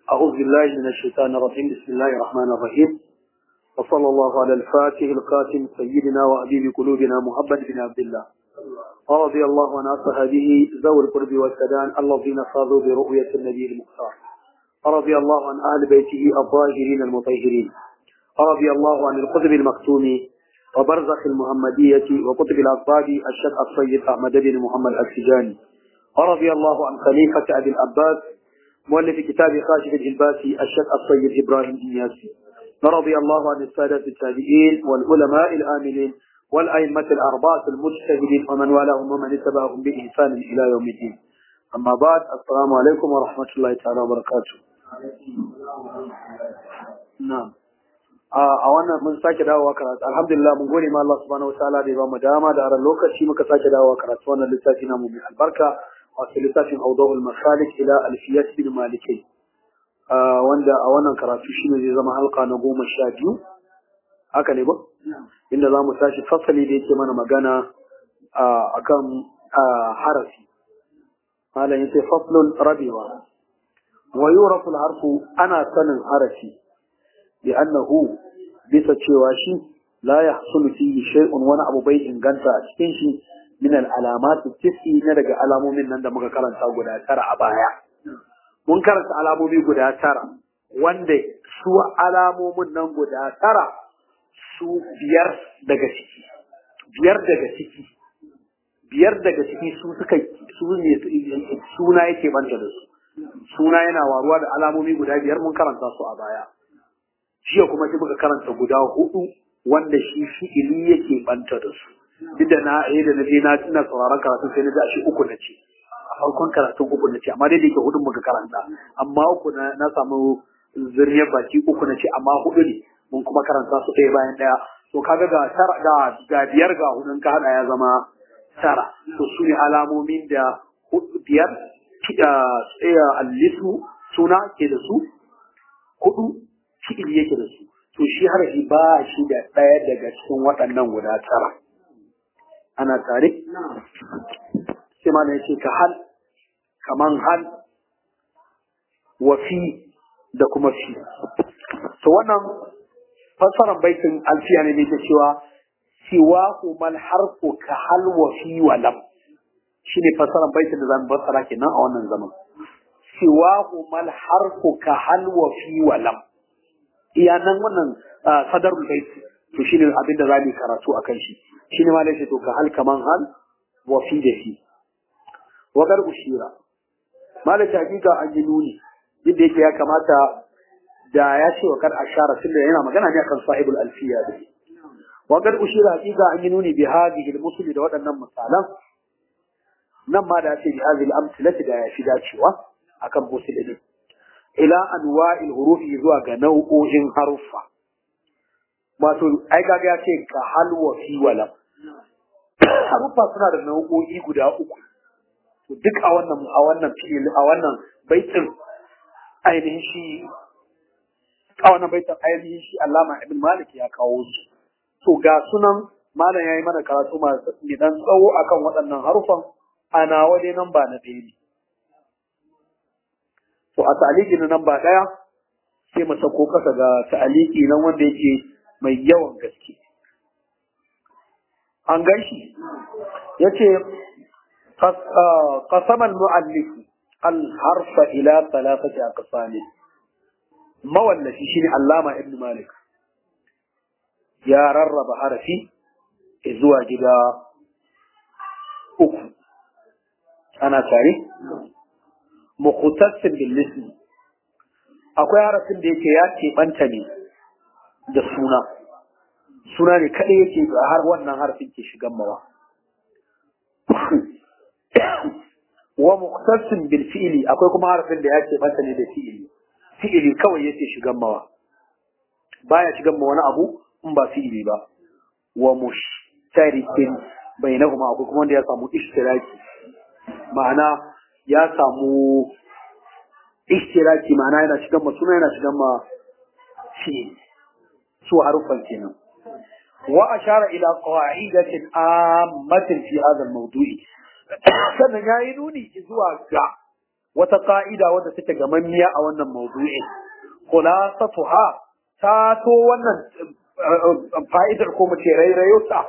أعوذ بالله من الشيطان الرجيم بسم الله الرحمن الرحيم وصلى الله على الفاتح القاتم سيدنا وأبيب قلوبنا محمد بن عبد الله ورضي الله عن أصحابه ذوي القرب والسدان الذين فاضوا برؤية النبي المختار ورضي الله عن أهل بيته الظاهرين المطهرين ورضي الله عن القطب المكتوم وبرزخ المحمدية وقطب الأصحاب الشيخ السيد أحمد بن محمد السجاني ورضي الله عن خليفة أبي العباس مؤلف كتاب خاشف الجلباسي الشيخ السيد إبراهيم إنياسي ورضي الله عن السادة التابعين والعلماء الآمنين والأئمة الأربعة المجتهدين ومن والاهم ومن اتبعهم بإحسان إلى يوم الدين أما بعد السلام عليكم ورحمة الله تعالى وبركاته نعم a wannan mun sake dawowa karatu alhamdulillah mun gode ma Allah subhanahu wataala da ya bamu dama da aran lokaci muka sake dawowa karatu wannan littafi namu mai albarka wato littafin Awdahul Masalik ila Alfiyat bin Maliki wanda a wannan karatu shine zai zama halka na goma sha biyu haka ne ba inda za mu tashi fasali da yake mana magana akan harafi malam yace faslun rabewa wa yurafu harfu ana sanin harafi لأنه bisa cewa shi la yahsulu fihi shay'un wani abu bai inganta a cikin shi min al-alamat tisi na daga alamomin nan da muka karanta guda tara a baya mun karanta alamomi guda tara wanda su alamomin nan guda tara su biyar daga ciki biyar daga ciki biyar daga ciki su suka su ne suna yake banta da su suna yana waruwa da alamomi guda biyar mun karanta su a baya jiya kuma sai muka karanta guda hudu wanda shi fi'ili yake banta da su duk da na yi da na je na ina sauraron karatu sai na ji a shi uku na ce a farkon karatun uku na ce amma dai da yake hudun muka karanta amma uku na na samu zuriyar baki uku na ce amma hudu ne mun kuma karanta su ɗaya bayan ɗaya to kaga ga tara ga ga biyar ga hudun ka hada ya zama tara to su ne alamomin da biyar tsaya allisu suna ke da su hudu fi'ili yake da su to shi harafi ba shi da ɗaya daga cikin waɗannan guda tara ana tare sai ma yace ka hal kaman hal wa fi da kuma fi to wannan fassarar baitin alfiya ne da cewa siwa mal harfu ka hal wa fi wa lam shine fassarar baitin da zamu fassara kenan a wannan zaman siwa mal harfu ka hal wa fi wa lam iya nan wannan sadarul bait to shine abin da zamu karatu akan shi shine ma lalle to ka hal kaman hal wa fi da fi wa gar ushira malaka hakika an yi nuni yadda yake ya kamata da ya ce wa kar ashara tunda yana magana ne akan sahibul alfiya da wa gar ushira hakika an yi nuni bi hadhihi al da waɗannan misalan nan ma da ce bi hadhihi al-amthilati da ya fi dacewa akan musulmi ila anwa'il hurufi zuwa ga nau'o'in haruffa wato ai kaga ya ce ka halwa fi wala haruffa suna da nau'o'i guda uku to duk a wannan a wannan fi'il a wannan baitin ainihin shi a wannan baitin ainihin shi Allama Ibn Malik ya kawo su to ga sunan malam yayi mana karatu masu dan tsawo akan waɗannan harufan ana waje nan ba na ɗaya ne to a ta'aliki na nan ba ɗaya sai mu sako kasa ga ta'aliki nan wanda yake mai yawan gaske an ganshi yace qasama al-mu'allif al-harfa ila thalathati aqsam mawallafi shine Allama Ibn Malik ya rarraba harafi zuwa gida uku ana tare mukhtassin bil ismi akwai harafin da yake ya keɓanta ne da suna suna ne kaɗai yake har wannan harafin ke shigan mawa wa mukhtassin bil fi'li akwai kuma harafin da ya keɓanta ne da fi'ili fi'ili kawai yake shigan mawa baya shigan ma wani abu in ba fi'ili ba wa mushtarikin bainahuma akwai kuma wanda ya samu ishtiraki ma'ana ya samu ishtiraki ma'ana yana shigan ma suna yana shigan ma fi'il su harufan kenan wa ashara ila qa'idatin ammatin fi hadha al-mawdu'i sannan yayi nuni zuwa ga wata ka'ida wadda take gamammiya a wannan mawdu'in khulasatuha ta to wannan fa'idar ko mu ce rairayo ta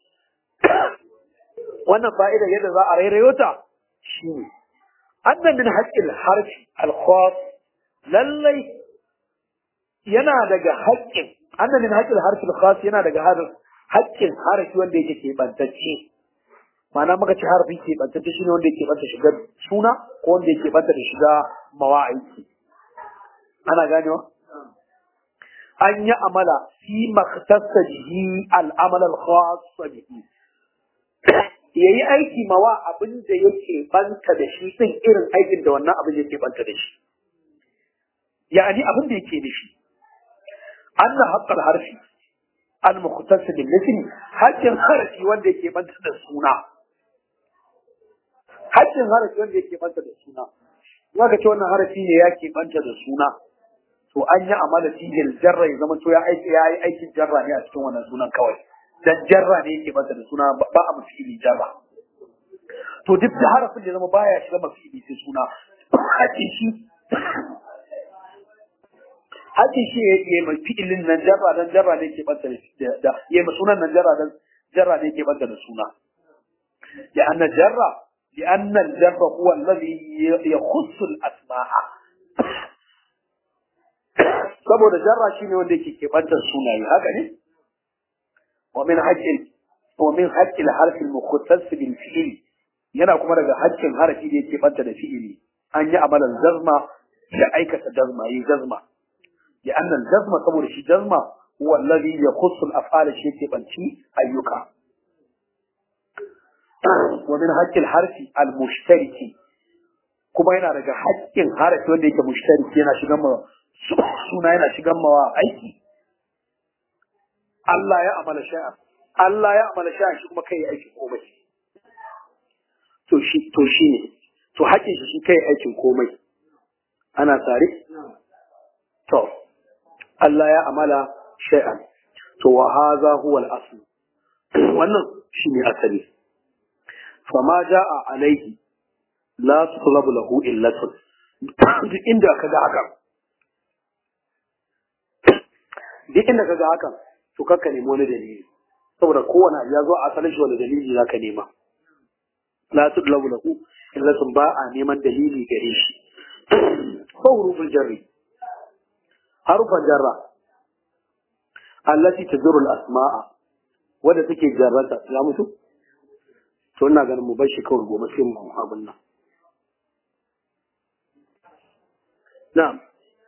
wannan fa'idar yadda za a rairayo ta shine anna min haqqil harfi al-khas lallai yana daga haƙƙin anna min haqqil harfi al-khas yana daga haƙƙin harafi wanda yake keɓantacce ma'ana muka ci harafi keɓantacce shine wanda yake banta shiga suna ko wanda yake banta da shiga mawa'iki ana ganewa an yi amala fi makhtassa bihi al-amal al-khas bihi yayi aiki mawa abin da yake banta da shi din irin aikin da wannan abin yake banta da shi yani abin da yake da shi anna haqqal harfi al-mukhtass bil ism haqqin harfi wanda yake banta da suna haqqin harfi wanda yake banta da suna Maka ce wannan harafi ne ya ke banta da suna to an yi amala tijil jarra ya zama to ya aiki ya yi aikin jarra ne a cikin wannan sunan kawai dan jarra ne yake banta da suna ba a mafili jarra to duk da harafin da zama baya shiga mafili sai suna haƙi shi haƙi shi ya yi mai fi'ilin nan jarra dan jarra ne yake banta da ya yi sunan nan jarra dan jarra ne yake banta da suna ya anna jarra لأن الجر هو الذي يخص الأسماء saboda jarra shine wanda yake kebantar sunaye haka ne wa min haqqil wa min haqqil harfi al-mukhtas bil fi'l yana kuma daga haƙƙin harafi da yake banta da fi'ili an yi amalan jazma da aikata jazma yi jazma ya annan jazma saboda shi jazma huwa alladhi yakhussu al-af'ala shi yake banci ayyuka wa min haqqil harfi al-mushtariki kuma yana daga haƙƙin harafi wanda yake mushtariki yana shigan ma suna yana shigan mawa aiki Allah ya amala sha'a Allah ya amala sha'a shi kuma kai aikin komai to shi to shi ne to haƙƙin shi shi kai aikin komai ana tare to Allah ya amala shay'an to wa hadha huwa al-asl wannan shine asali fama jaa alaihi la tutlabu lahu illatun duk inda kaga haka duk inda kaga haka to kakka nemi wani dalili saboda kowane ya zo a asalin shi wani dalili zaka nema la tutlabu lahu illatun ba a neman dalili gare shi ko huruful jarri harufan jarra allati tadurru al-asma'a wanda take jarrata ya mutu to ina ganin mu bar shi kawai gobe sai mu abin nan na'am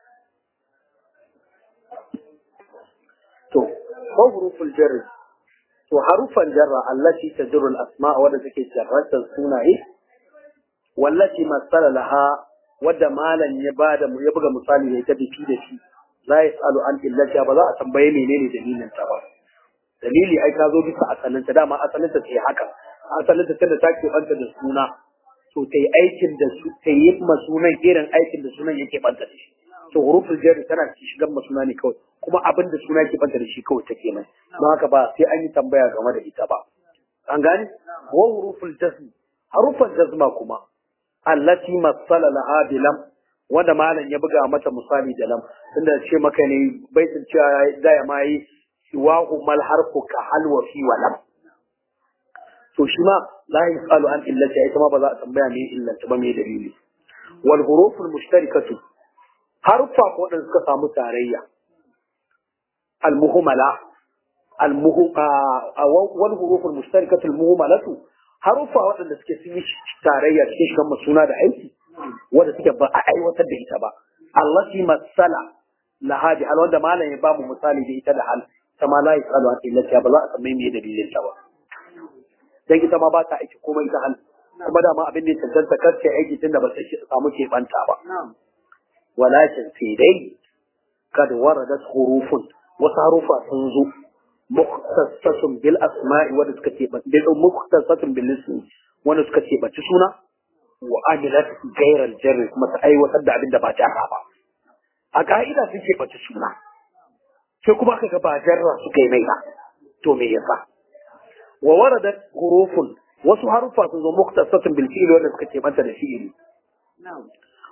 to ko huruful jarri to harufan jarra allati tadurru al-asma'a wanda take jarrata sunaye wallati masala laha wadda malam ya bada mu ya buga misali ne ta bifi da shi la yasalu an illati ba za a tambaye menene dalilin ta ba dalili ai ka zo bisa asalin ta dama asalin ta sai haka asalin ta tunda ta ke banta da suna to ta yi aikin da su ta yi ma sunan irin aikin da sunan yake banta da shi to huruful jarri tana ci shigan ma suna ne kawai kuma abin da suna yake banta da shi kawai take mai don haka ba sai an yi tambaya game da ita ba an gane wa huruful jazm harufan jazma kuma allati masala laha bilam wanda malam ya buga mata misali da lam tunda ce maka ne baitin cewa da ya mai siwahu mal harfu ka halwa fi wa lam to shi ma la yasalu an illati ita ma ba za a tambaya me illanta ba me dalili wal huruful mushtarikatu harfa ko wadanda suka samu tarayya al muhmala al muhu wal huruful mushtarikatu al muhmalatu harufa waɗanda suke sun yi tarayya cikin shigan suna da aiki wanda suke ba a aiwatar da ita ba Allah shi masala lahadi hal wanda malam ya ba mu misali da ita da hal ta ma la yasalu an illati ba za a san me dalilin ta ba dan ita ma ba ta aiki komai ta hal kuma da ma abin da ya tantance kace aiki tunda ba ta samu ke banta ba walakin sai dai kad waradat hurufun wasu harufa sun zo muktasatun bil asma'i wanda suka ce ba bil muktasatun bil ismi wanda suka ce ba suna wa amilat ghayr al jarr kuma ta aiwatar da abin da ba jarra ba a ka'ida sun ce ba suna sai kuma aka ga ba jarra suka yi mai ba to me yasa wa waradat hurufun wasu harufa sun zo muktasatun bil fi'li wanda suka ce banta da fi'li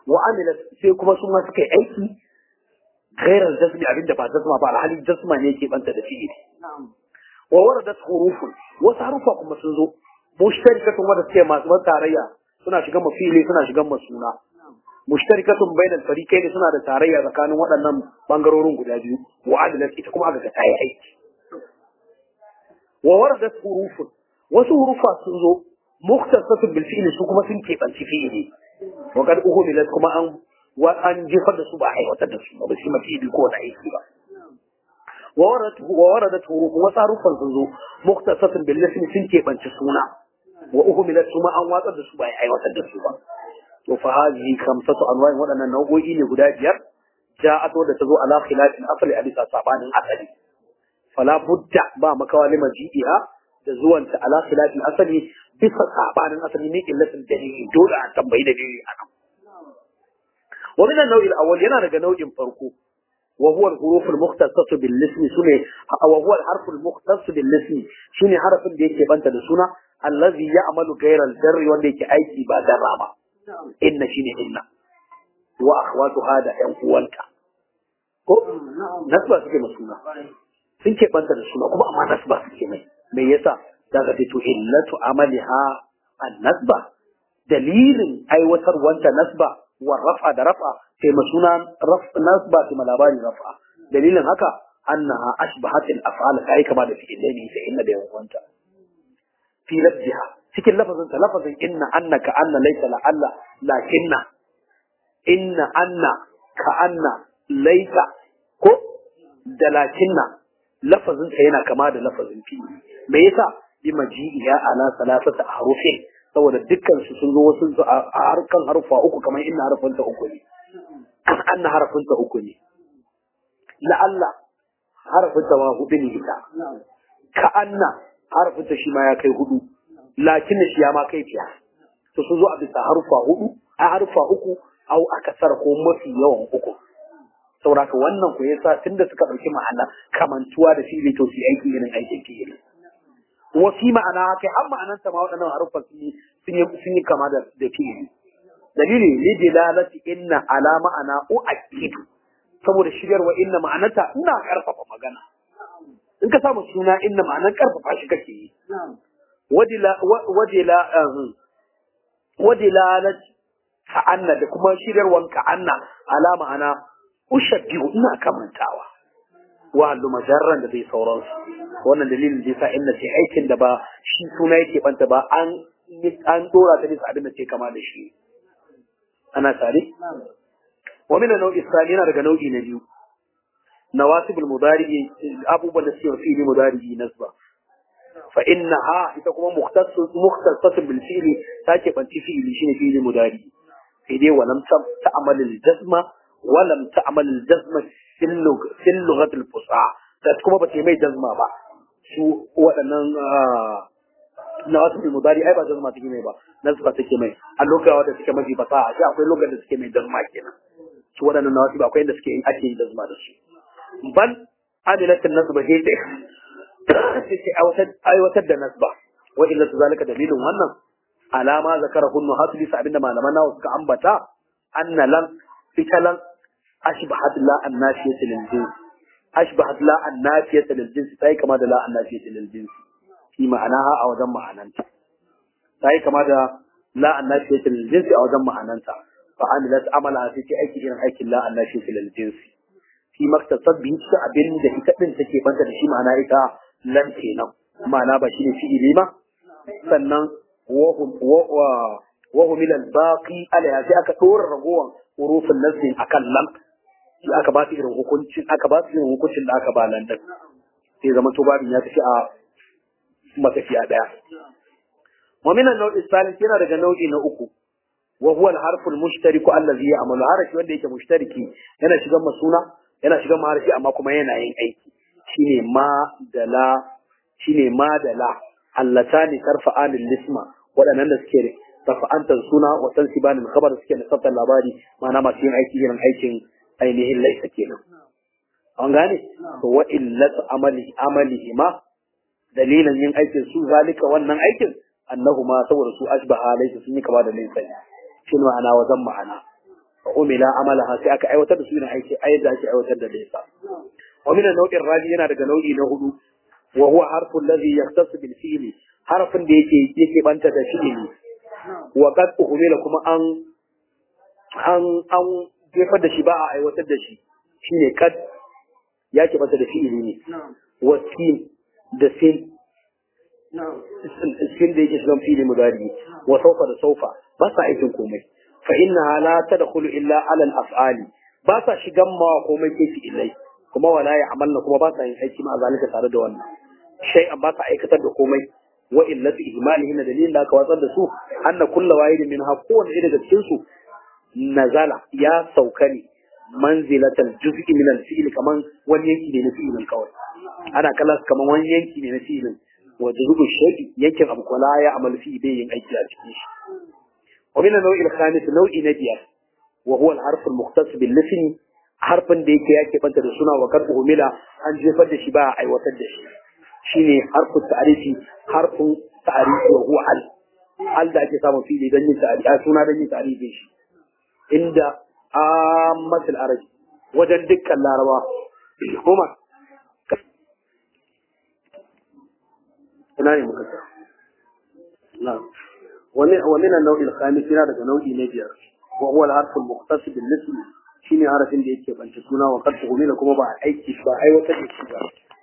wa amilat sai kuma su ma suka yi aiki gairar jasmi abinda ba jasma ba alhali jasma ne ke banta da fi'ili wa waradat hurufun wasu harufa kuma sun zo mushtarikatun wanda suke masu tarayya suna shigan mafili suna shigan masuna mushtarikatun bainal fariqain suna da tarayya tsakanin waɗannan bangarorin guda biyu wa adalat ita kuma aka ga tayi aiki wa waradat hurufun wasu hurufa sun zo mukhtasatun bil fi'li su kuma sun keɓanci fi'ili wa kad uhumilat kuma an wa an jefar da su ba a aiwatar da su ba su ma fi'ili ko da aiki ba wa waradat wa waradat hurufun wasu harufan sun zo mukhtasatun bil ismi sun keɓanci suna wa uhumilat kuma an watsar da su ba a aiwatar da su ba to fa hadhihi khamsatu anwa'in waɗannan nau'o'i ne guda biyar ja'at wadda ta zo ala khilafin asali a bisa sabanin asali fala budda ba makawa lima ji'iha da zuwanta ala khilafin asali bisa sabanin asali ne illatin dalili dole a tambayi dalili a nan wa min an-naw'il awwal yana daga nau'in farko wa huwa al-huruf al-mukhtasatu bil ism sune wa huwa al-harf al-mukhtas bil ism shine harafin da yake banta da suna allazi ya'malu ghayra al-jarri wanda yake aiki ba darra ba inna shine inna wa akhwatu hada yan uwanta ko nasba suke ma suna sun ke banta da suna kuma amma nasba suke mai me yasa da ka to illatu amaliha an nasba dalilin aiwatar wanta nasba wa rafa da rafa sai ma suna nasba sai ma labari rafa dalilin haka annaha ashbahat al af'al kai kama da fi'il ne sai inna da yan uwanta fi lafziha cikin lafazin ta lafazin inna anna ka anna laysa la alla lakinna inna anna ka anna laysa ko da lakinna lafazin ta yana kama da lafazin fi me yasa bi maji'iya ala salasata harufin saboda dukkan su sun zo wasu a harkan harufa uku kamar inna harfin ta uku ne anna harfin ta uku ne la'alla harfin ta ma hudu ne ita ka anna harfin ta shi ma ya kai hudu lakin shi ya ma kai fiya to sun zo a bisa harufa hudu a harufa uku au a kasar ko mafi yawan uku sauraka wannan ku yasa tunda suka dauki ma'ana kamantuwa da fili to su aiki irin aikin fili wa fi ma'ana kai har ma'anan ta ma waɗannan harufan sun yi sun yi sun yi kama da da fili dalili li dilalati inna ala ma'ana uakidu saboda shigarwa inna ma'anata ina karfafa magana in ka samu suna inna ma'anan karfafa shi kake yi wadilalat ka'anna da kuma shirarwan ka'anna alama ana ushabbihu ina kamantawa wa hallu majarran da bai sauransu wannan dalilin da yasa inna ce aikin da ba shi suna yake banta ba an an dora ta bisa abin da ce kama da shi ana tare wa min nau'i sani yana daga nau'i na biyu nawasibul mudari abubuwan da suke fi mudari nasba فإنها إتكما مختص مختصة بالفعل تاكي بنتي فعل شيء فعل مداري إذا ولم تعمل الجزمة ولم تعمل الجزمة في اللغة في اللغة الفصحى تكما بتي مي جزمة با شو وأنا نواسب المداري أي با جزمة تكي مي با نسبة تكي مي اللغة ودا تكي مي فصحى شيء أقول اللغة da suke mai jazma kenan su waɗannan nawasib akwai inda suke ake yin jazma da su bal amilatin nasba hete sai aiwatar da nasba wa illa su zalika dalilin wannan alama zakara hunnu hasu bisa abinda malaman nawa suka ambata anna lan fitalan ashbahat la annafiyat lil jins ashbahat la annafiyat lil jins sai kama da la annafiyat lil jins fi ma'anaha a wajen ma'ananta sai kama da la annafiyat lil jins a wajen ma'ananta fa amilat amala sai aiki irin aikin la annafiyat lil jins fi maktasab bi abin da ita din take banta da shi ma'ana ita lan kenan ma'ana ba shi ne fi'ili ba sannan wahum ilal baqi alaiha sai aka dora ragowar hurufin nasbin akan lam shi aka ba su irin hukuncin aka ba su irin hukuncin da aka ba lan din sai zama to babin ya tafi a matafiya daya wa min an-naw'i thalith yana daga nau'i na uku wa huwa al-harfu al-mushtariku allazi ya'malu harafi wanda yake mushtariki yana shigan masuna yana shigan maharafi amma kuma yana yin aiki shine ma da la shine ma da la allatani tarfa'an lisma waɗannan da suke rafa'antar suna wa tansiban khabar suke nasabtar labari ma'ana masu yin aiki irin aikin ainihin laisa kenan an gane to wa illatu amali amalihi ma dalilan yin aikin su zalika wannan aikin annahuma saboda su ashbaha laysa sun yi kama da laysa shi ma'ana wa zan ma'ana umila amalaha sai aka aiwatar da su ne aiki a yadda ake aiwatar da laysa wa min nau'in rabi yana daga nau'i na hudu wa huwa harfu alladhi yahtassu bil fi'li harfin da yake yake banta da fi'li wa qad umila kuma an an an jefar da shi ba a aiwatar da shi shine qad ya ke banta da fi'li ne wa sin da sin sin da yake shigan fi'li mudari wa saufa da saufa ba sa aikin komai fa innaha la tadkhulu illa ala al-af'ali ba sa shigan ma komai ke fi'ilai kuma wala ya amalna kuma ba sa yin aiki ma zalika tare da wannan shay'an ba sa aikatar da komai wa illati ihmalihi na dalilin da aka watsar da su anna kullu wahidin minha kowanne ɗaya daga cikin su nazala ya sauka ne manzilatal juz'i min al-fi'l kaman wani yanki ne na fi'ilin kawai ana kallon kaman wani yanki ne na fi'ilin wa juz'u shay'i yankin abu kwala ya amal fi bai yin aiki a cikin shi wa min an-naw'i al-khamis naw'i na biyar wa huwa al-harf al-mukhtas bil-lism harfin da yake yake banta da suna wa karbu umila an jefar da shi ba a aiwatar da shi shine harfin ta'arifi harfin ta'arifi wa huwa al al da ake samun fili don yin ta'arifi a suna don yin ta'arifin shi inda ammatul arabi wajen dukkan laraba kuma ina ne muka sa na wani wani na nau'in khamis yana daga nau'i na biyar wa huwa al-harf al-mukhtas bil-ism shine harafin da yake banta suna wa karbu umila kuma ba aiki ba aiwatar da shi ba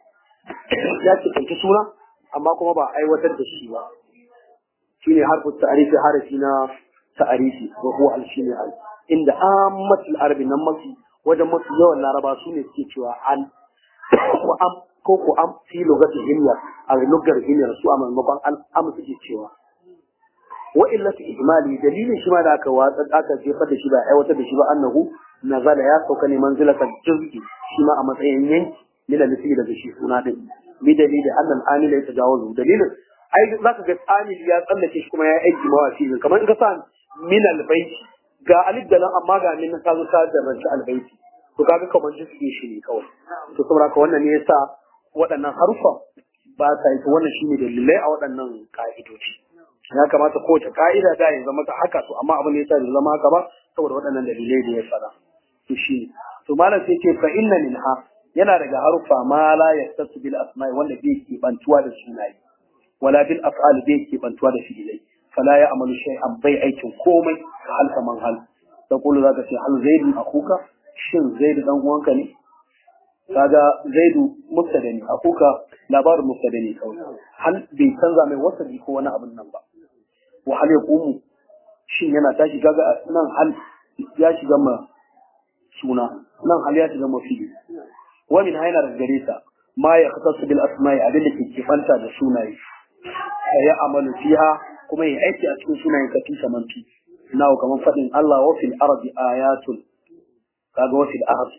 ya ce kanki suna amma kuma ba aiwatar da shi ba shine harfu ta'arifi harafi na ta'arifi wa huwa al shine al inda ammatul arabi nan mafi wajen mafi yawan laraba su ne suke cewa al ko am ko ko am fi lugati himyar a lugar himyar su a maimakon al am suke cewa wa illati ijmali dalilin shi ma da aka watsa aka jefar da shi ba aiwatar da shi ba annahu nazala ya sauka ne manzilatan juz'i shi ma a matsayin yanki min al-misli daga shi suna din bi dalili annal amila ya tajawazu dalilin ai zaka ga amil ya tsallake shi kuma ya aiki mawafi kamar in ka sa min al-baiti ga alif da lam amma ga min ka zo ka da ranci al-baiti to kaga kamar juz'i shi ne kawai to saboda ka wannan ne yasa waɗannan harufa ba ta yi wannan shine dalilai a waɗannan ka'idoci ya kamata kowace ka'ida da ya zama ta haka to amma abin da yasa bai zama haka ba saboda waɗannan dalilai da ya faɗa to shi to malam sai ce fa inna minha yana daga harufa ma la yastasu bil asma'i wanda bai ke bantuwa da sunaye wala bil af'al bai ke bantuwa da fi'ilai fala ya amalu shay'an bai aikin komai ka hal kaman hal da kullu zaka ce hal zaidun akuka shin zaidu dan uwanka ne kaga zaidu mubtada ne akuka labarin mubtada ne kawai hal bai canza mai wasali ko wani abin nan ba wa hal yaqumu shin yana tashi kaga nan hal ya shiga ma suna nan hal ya shiga ma fi'il wa min hayna da gare ta ma ya khatasu bil asma'i abin da ke kifanta da sunaye ya amalu fiha kuma ya aiki a cikin sunayen ka tusa manfi nawo kaman fadin Allah wa fil ardi ayatun kaga wa fil ardi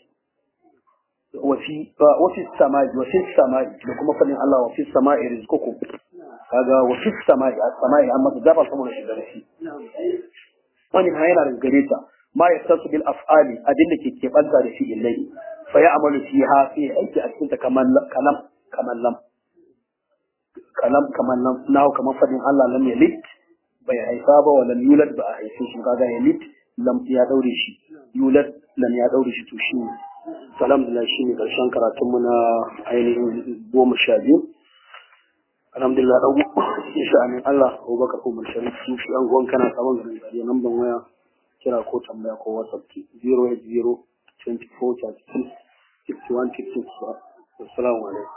wa fi wa fi samai wa fi samai da kuma fadin Allah wa fi samai rizqukum kaga wa fi samai as-samai amma da ba saboda shi da shi wani hayna da gare ta ma ya tasu bil af'ali abin da ke keɓanta da shi illai fa ya amalu fiha fi aiki a cikin ta kaman kalam kaman lam kalam kaman lam nawo kaman fadin Allah lam yalid bai haifa ba wa lam yulad ba a haife shi kaga yalid lam ya daure shi yulad lam ya daure shi to shi alhamdulillah shi ne karshen karatun mu na ainihin goma sha biyu alhamdulillah dan insha Allah Allah Abubakar Umar Sharif shi an gon kana sabon garin Zaria nan ban waya kira ko tambaya ko WhatsApp ki 080 24 36 61 66 assalamu alaikum